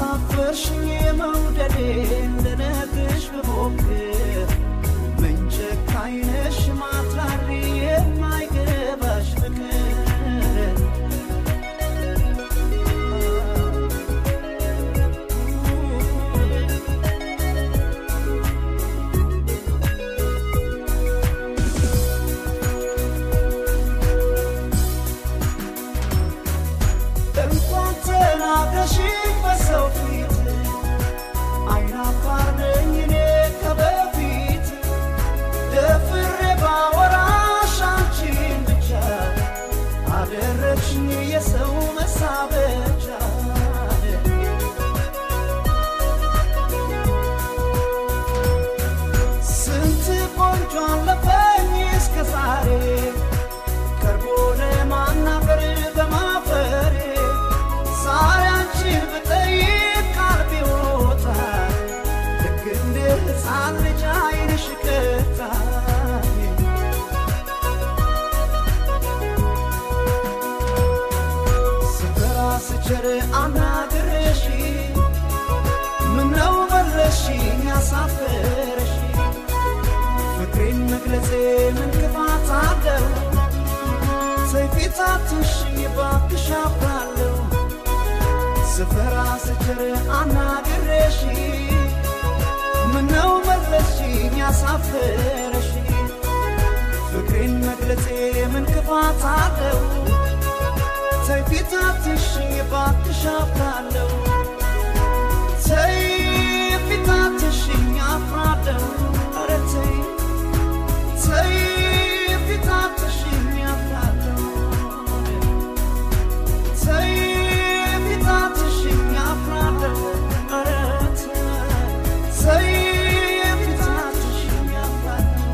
አሳፈርሽኝ መውደዴ ልነግርሽ ብሞክር ምን ጨካኝ ነሽ ማትራሪ የማይገባሽ ፍቅር እንኳን ተናገርሽ በሰው ፊት አይናፋር ነኝ እኔ ከበፊት ደፍሬ ባወራሽ አንቺን ብቻ አደረግሽኝ የሰው መሳበቻ ስንት ቆንጆ አለፈኝ እስከ ዛሬ ቀርቦ ለማናገር በማፈሬ ዛሬ አንቺን ብጠይቅ ቃል ቢወጣ ልክ እንደ ሕፃን ልጅ ዓይንሽ ቀጣኝ ስፈራ ስቸር አናግረሽ ምነው መለሽኝ ያሳፈረሽ ፍቅሬን መግለጼ ምን ክፋት አለው ሰይፊታትሽኝ ባክሽ አፍራለሁ ስፈራ ስችር አናግሬሽ ምነው መለስሽኝ ያሳፈረሽ ፍቅሬን መግለጼ ምን ክፋት አለው ሰይፊታትሽኝ ባክሽ አፍራለሁ ሰይፊታትሽኝ አፍራለሁ ኧረ ተይ ተይ ፊታትሽኝ አፍራለሁ ተይ ፊታትሽኝ አፍራለሁ ኧረ ተይ ተይ ፊታትሽኝ አፍራለሁ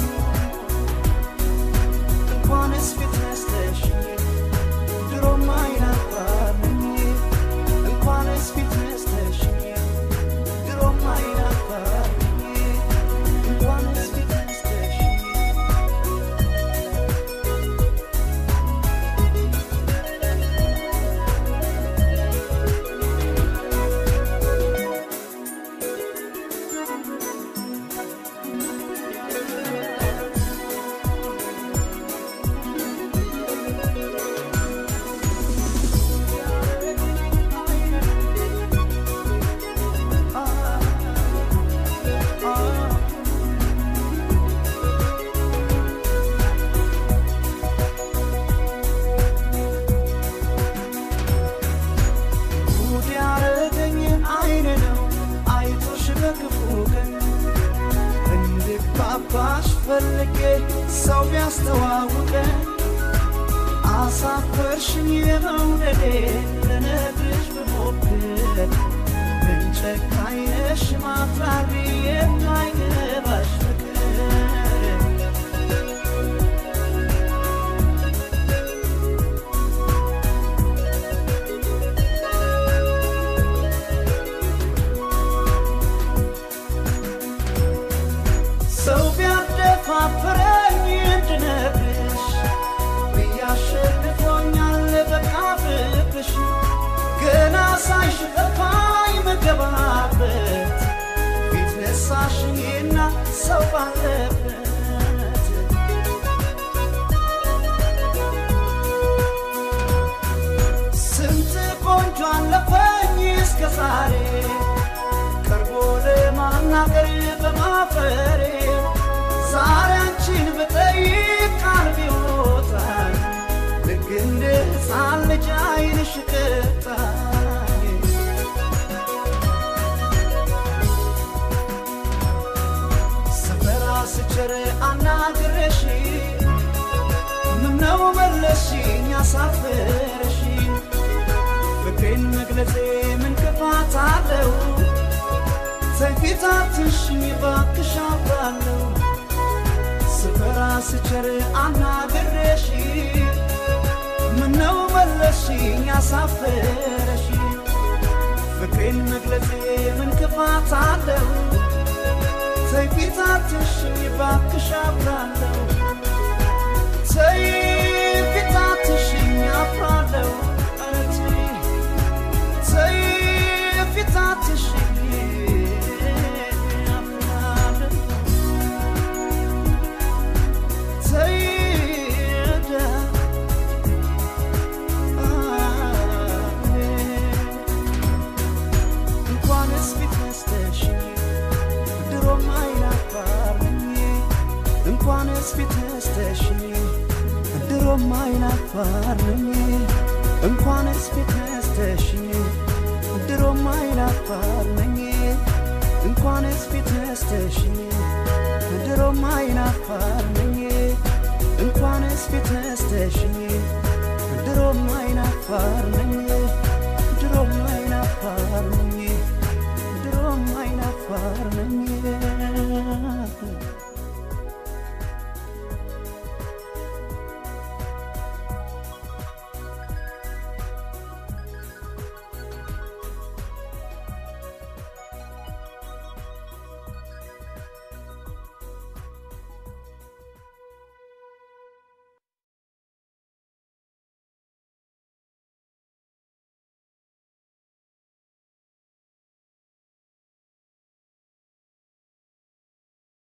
እንኳንስ ፊት ነስተሽኝ ድሮም አይናፋርኝ እንኳንስ ፊት ነስተሽኝ ድሮም አይናፋርኝ እንኳንስ ፊት ነስተሽኝ ጉድ ያረገኝ አይን ነው አይቶሽ በክፉ ቀን እንድግባባሽ ፈልጌ ሰው ቢያስተዋውቀን አሳፈርሽኝ የመውደዴ ልነግርሽ ብሞክር ምን ጨካኝ ነሽ ማፍራሪ የማይገባሽ ፍቅር ሰው ቢያደፋፍረኝ እንድነግርሽ ብያሸንፎኛል በቃ ፍቅርሽ ገና ሳይሽ ጠፋኝ መገባበት ፊት ነሳሽኝና ሰው ባለበት ስንት ቆንጆ አለፈኝ እስከ ዛሬ ቀርቦ ለማናገር በማፈሬ ዛሬ አንቺን ብጠይቅ ቃል ቢወጣኝ ልክ እንደ ሕፃን ልጅ ዓይንሽ ቀጣኝ ስፈራ ስቸር አናግረሽ ምነው መለስሽኝ ያሳፈረሽ ፍቅሬን መግለጼ ምን ክፋት አለው ሰይፊታትሽኝ ባክሽ አፍራለሁ ስፈራ ስቸር አናግሬሽ ምነው መለስሽኝ ያሳፈረሽ ፍቅሬን መግለጼ ምን ክፋት አለው ሰይፊታትሽኝ ባክሽ አፍራለሁ ተይ ፊታትሽኝ አፍራለሁ ኧረ ተይ ተይ ፊታት እንኳንስ ፊት ነስተሽኝ ድሮም አይናፋር ነኝ እንኳንስ ፊት ነስተሽኝ ድሮም አይናፋር ነኝ እንኳንስ ፊት ነስተሽኝ ድሮም አይናፋር ነኝ እንኳንስ ፊት ነስተሽኝ ድሮም አይናፋር ነኝ ድሮም አይናፋር ነኝ ድሮም አይናፋር ነኝ